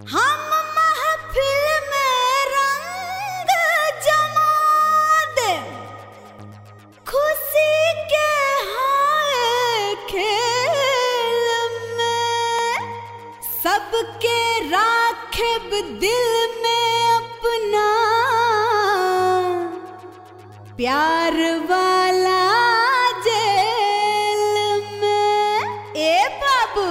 हम महफिल में रंग जमा दे खुशी के हाय खेल में सबके राखेब दिल में अपना प्यार वाला जेल में ए बाबू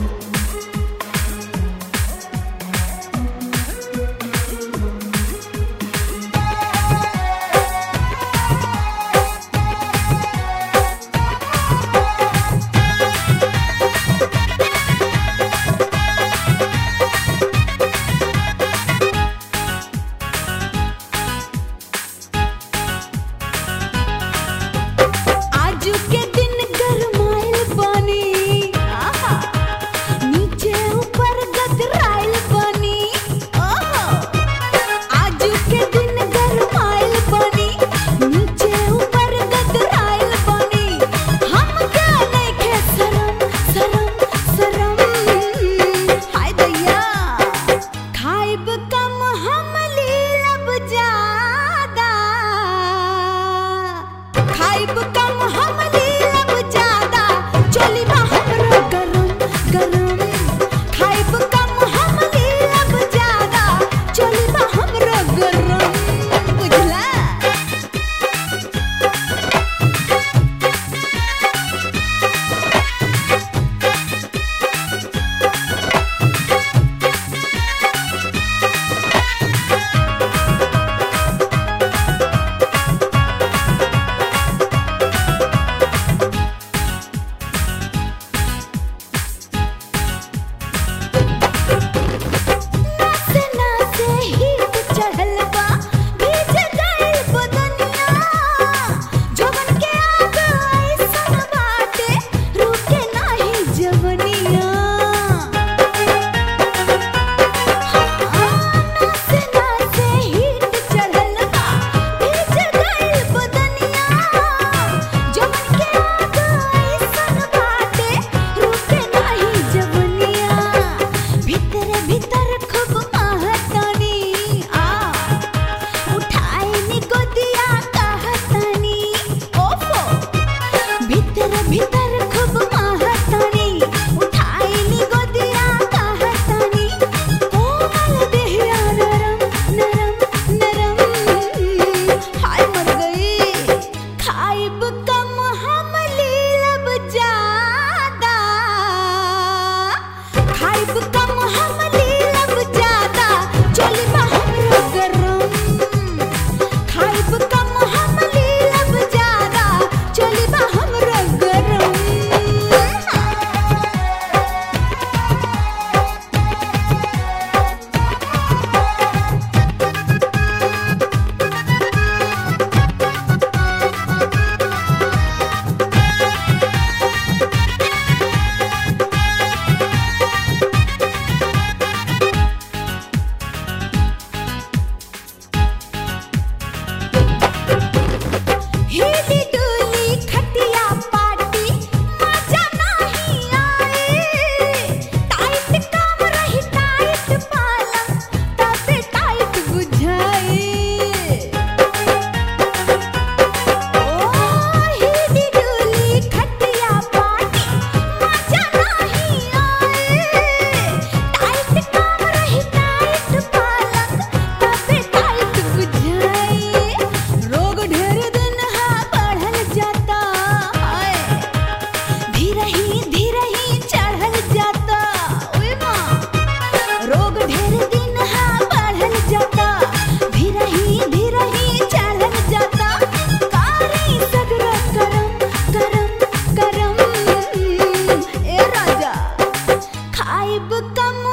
आजू के दिन गरमाइल बानी आहा नीचे ऊपर गदराइल बानी ओहो आजू के दिन गरमाइल बानी नीचे ऊपर गदराइल बानी हम का नइखे शरम शरम शरम हाय दैया खाइब कम हम लीलब ज्यादा खाइब कम हम लीलब ज्यादा चली बा हमरो गरम गरम खाइब कम हम लीलब ज्यादा चली बा हमरो गरम बुझला नासे नासे हीट चढ़ल बा भीज गइल बदनिया जवन के आग ऐसन बाटे रुके नाही जवनिया नासे नासे हीट चढ़ल बा भीज गइल बदनिया जवन के आग ऐसन बाटे रुके नाही जवनिया भीतर भीतर खूब आहतानी आ उठाए नी गोदिया कहतानी ओफो भीतर भीतर खूब आहतानी उठाए नी गोदिया कहतानी कोमल देहिया नरम नरम नरम हाय मर गई खाइब कम हम लीलब ज्यादा खाइब कम हम लीलब ज्यादा चली बा हमरो गरम खाइब कम हम लीलब ज्यादा चली बा हमरो गरम हिली डुली खटिया पाटी मजा नाही आए टाइट काम रही टाइट पालंग तबे टाइट बुझाए ओ हिली डुली खटिया पाटी मजा नाही आए टाइट काम रही टाइट पालंग तबे टाइट बुझाए रोग ढेर दिन हा बढ़ल जाता है धीरे ही धीरे ही चढ़ल जाता ओए माँ रोग ढेर दिन हा बढ़ल जाता धीरे ही धीरे ही चढ़ल जाता कारी सगरो करम करम करम ए राजा खाइब कम